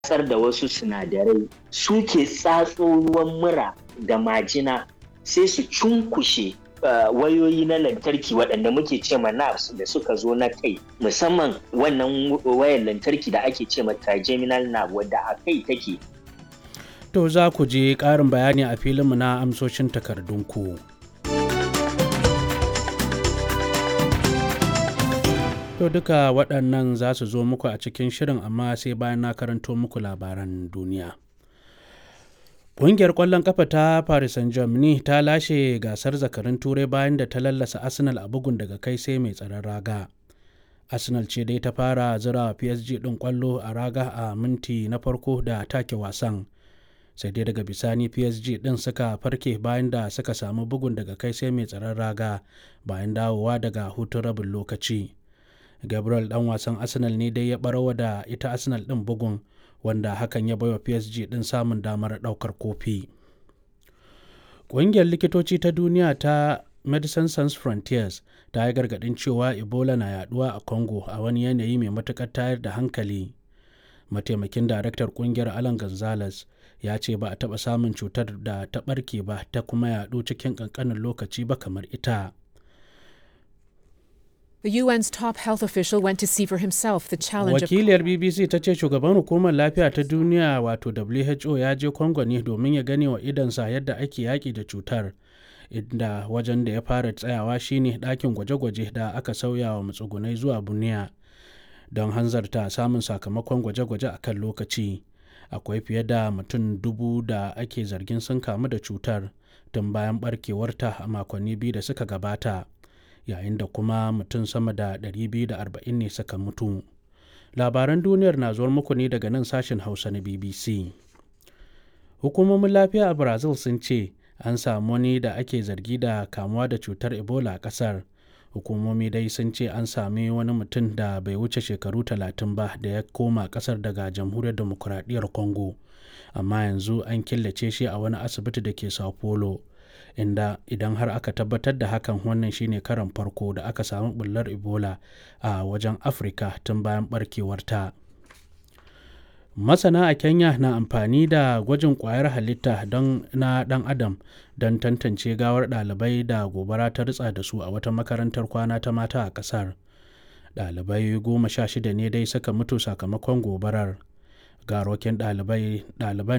watsar da wasu sinadarai suke tsatso ruwan mura da majina sai su cunkushe wayoyi na lantarki waɗanda muke ce ma nerves da suka zo na kai musamman wannan wayar lantarki da ake ce ma trigeminal nerve wadda a kai take To za ku je ƙarin bayani a filinmu na amsoshin takardunku. To duka waɗannan za su zo muku a cikin shirin amma sai bayan na karanto muku labaran duniya. Ƙungiyar ƙwallon ƙafa ta Paris Saint-Germain ta lashe gasar zakarin turai bayan da ta lallasa Arsenal a bugun daga kai sai mai tsaron raga. Arsenal ce dai ta fara zira PSG ɗin ƙwallo a raga a minti na farko da take wasan. sai dai daga bisani psg din suka farke bayan da suka samu bugun daga kai sai mai tsaron raga bayan dawowa daga hutun rabin lokaci gabriel dan wasan arsenal ne dai ya barawa da ita arsenal din bugun wanda hakan ya baiwa psg din samun damar daukar kofi ƙungiyar likitoci ta duniya ta medicine sans frontiers ta yi gargadin cewa ebola na yaduwa a congo a wani yanayi mai matukar tayar da hankali mataimakin daraktar kungiyar alan gonzales ya ce ba a taɓa samun cutar da ta ɓarke ba ta kuma yaɗu cikin ƙanƙanin lokaci ba kamar ita. The UN's top health official went to see for himself the challenge Wakiliyar BBC ta ce shugaban hukumar lafiya ta duniya wato WHO ya je Congo ne domin ya gane wa idansa yadda ake yaƙi da cutar. Inda wajen da ya fara tsayawa shine ɗakin gwaje-gwaje da aka sauya wa matsugunai zuwa buniya don hanzarta samun sakamakon gwaje-gwaje a kan lokaci. akwai fiye da mutum dubu da ake zargin sun kamu da cutar tun bayan barkewarta a makonni biyu da suka gabata yayin da kuma mutum sama da 240 ne suka mutu labaran duniyar na zuwar muku ne daga nan sashen hausa na bbc hukumomin lafiya a brazil sun ce an samu wani da ake zargi da kamuwa da cutar ebola a kasar hukumomi dai sun ce an sami wani mutum da bai wuce shekaru talatin ba da ya koma kasar daga jamhuriyar demokuraɗiyyar congo amma yanzu an killace shi a wani asibiti da ke sao paulo inda idan har aka tabbatar da hakan wannan shine karan farko da aka samu bullar ebola a wajen afirka tun bayan barkewarta masana a kenya na amfani da gwajin kwayar halitta don na dan adam don tantance gawar ɗalibai da gobara ta ritsa da su a wata makarantar kwana ta mata a ƙasar ɗalibai goma sha shida ne dai suka mutu sakamakon gobarar garokin ɗaliban